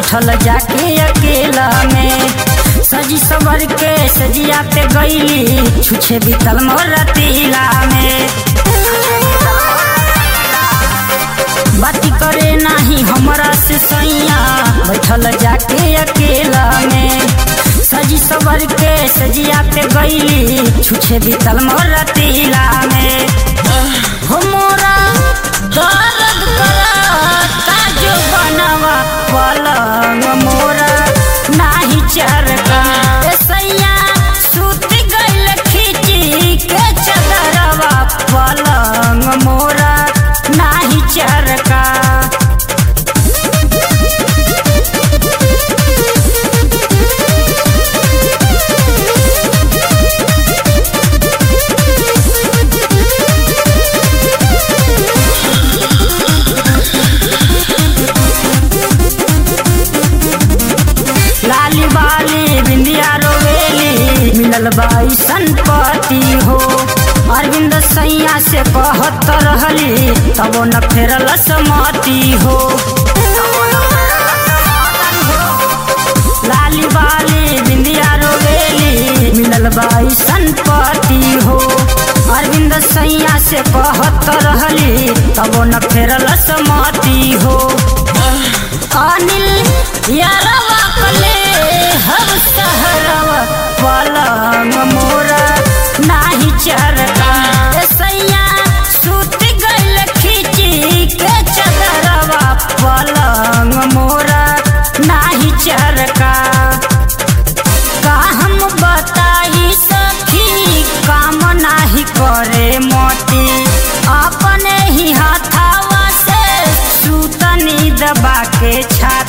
बैठल जाके अकेला में सजी सवर के सजिया पे गईली छुछे बीतल मोर रतीला में बाती करे नाही हमरा से सैया बैठल जाके अकेला में सजी सवर के सजिया पे गईली छुछे बीतल मोर रतीला में हो मोरा दर्द करता जो बनवा पलंग मोरा नाही चरका ए सैया सुत गइल खिची के चदरवा पलंग मोरा नाही चरका लाली बाली बिंदिया रोवेली मिलल बाई संपत्ति हो अरविंद सैया से कहत रहली तबो न फेरल समति हो लाली बाली बिंदिया रोवेली मिलल बाई संपत्ति हो अरविंद सैया से कहत रहली तबो न फेरल समति हो अनिल यारवा कले हर सहरवा पलंग मोरा नाही चरका ए सैया सुत गइल खिची के चदरवा पलंग मोरा नाही चरका का हम बताई सखी काम नाही करे मोती अपने ही हाथावा से सूतनी दबा के छाती